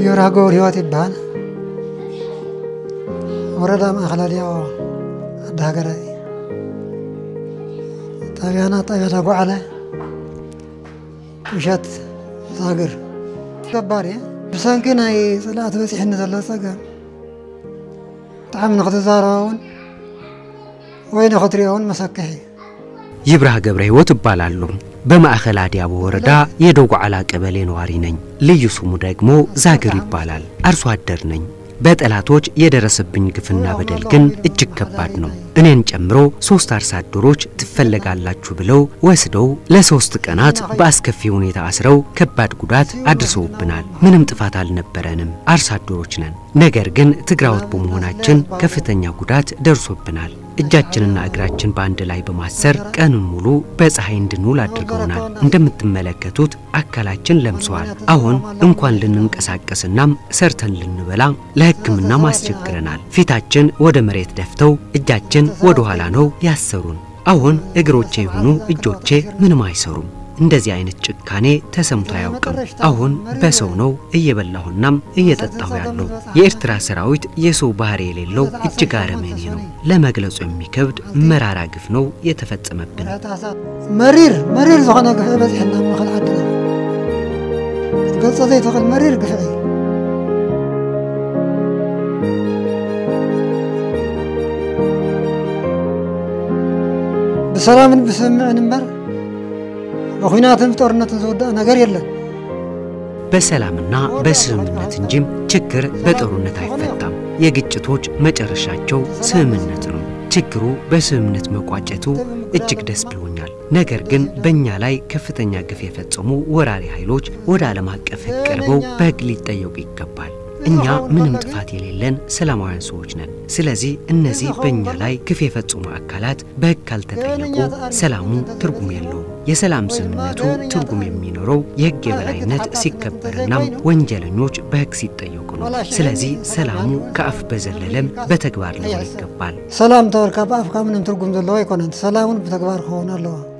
ይብራህ ገብረ ህይወት ይበሃል ወረዳ ማእኸል ኣድያቦ ኣዲ ሃገራይ ጣብያና ጣብያ ዳጓዓለ ምሸት ዛግር ገባር እየ ብሰንኪ ናይ ፅላእቲ በፂሕኒ ዘሎ ፀገም ብጣዕሚ ንክትዛረበ እውን ወይ ንክትሪኦ እውን መሰክሕ እዩ ይብራህ ገብረ ህይወት እባላለሁ። በማዕከል አዲያቦ ወረዳ የዶጓዓላ ቀበሌ ነዋሪ ነኝ። ልዩ ስሙ ደግሞ ዛግር ይባላል። አርሶ አደር ነኝ። በጠላቶች የደረሰብኝ ግፍና በደል ግን እጅግ ከባድ ነው። እኔን ጨምሮ ሶስት አርሶ አደሮች ትፈለጋላችሁ ብለው ወስደው ለሶስት ቀናት በአስከፊ ሁኔታ አስረው ከባድ ጉዳት አድርሰውብናል። ምንም ጥፋት አልነበረንም፣ አርሶ አደሮች ነን። ነገር ግን ትግራዎት በመሆናችን ከፍተኛ ጉዳት ደርሶብናል። እጃችንና እግራችን በአንድ ላይ በማሰር ቀኑን ሙሉ በፀሐይ እንድንውል አድርገውናል። እንደምትመለከቱት አካላችን ለምሰዋል። አሁን እንኳን ልንንቀሳቀስናም ሰርተን ልንበላ ለሕክምናም አስቸግረናል። ፊታችን ወደ መሬት ደፍተው እጃችን ወደ ኋላ ነው ያሰሩን። አሁን እግሮቼ የሆኑ እጆቼ ምንም አይሰሩም። እንደዚህ አይነት ጭካኔ ተሰምቶ አያውቅም። አሁን በሰው ነው እየበላሁናም እየጠጣሁ ያለው። የኤርትራ ሰራዊት የሰው ባህሪ የሌለው እጅግ አረመኔ ነው። ለመግለጹ የሚከብድ መራራ ግፍ ነው የተፈጸመብን። መሪር መሪር ዝኾነ ግፍዒ በፂሕና ማእኸል ዓድና ክትገልፆ ዘይትኽእል መሪር ግፍዒ ብሰላምን ብስምዕን እምበር በኩናትን ብጦርነትን ዝውዳእ ነገር የለን። በሰላምና በስምምነት እንጂም ችግር በጦርነት አይፈታም። የግጭቶች መጨረሻቸው ስምምነት ነው። ችግሩ በስምምነት መቋጨቱ እጅግ ደስ ብሎኛል። ነገር ግን በእኛ ላይ ከፍተኛ ግፍ የፈጸሙ ወራሪ ኃይሎች ወደ ዓለም አቀፍ ሕግ ቀርበው በሕግ ሊጠየቁ ይገባል። እኛ ምንም ጥፋት የሌለን ሰላማውያን ሰዎች ነን። ስለዚህ እነዚህ በእኛ ላይ ግፍ የፈጸሙ አካላት በሕግ ካልተጠየቁ ሰላሙ ትርጉም የለውም። የሰላም ስምምነቱ ትርጉም የሚኖረው የሕግ የበላይነት ሲከበርናም ወንጀለኞች በሕግ ሲጠየቁ ነው። ስለዚህ ሰላሙ ከአፍ በዘለለም በተግባር ሊሆን ይገባል። ሰላም ተበልካ ብኣፍካ ምንም ትርጉም ዘለዎ ኣይኮነን ሰላም እውን ብተግባር ክኸውን ኣለዎ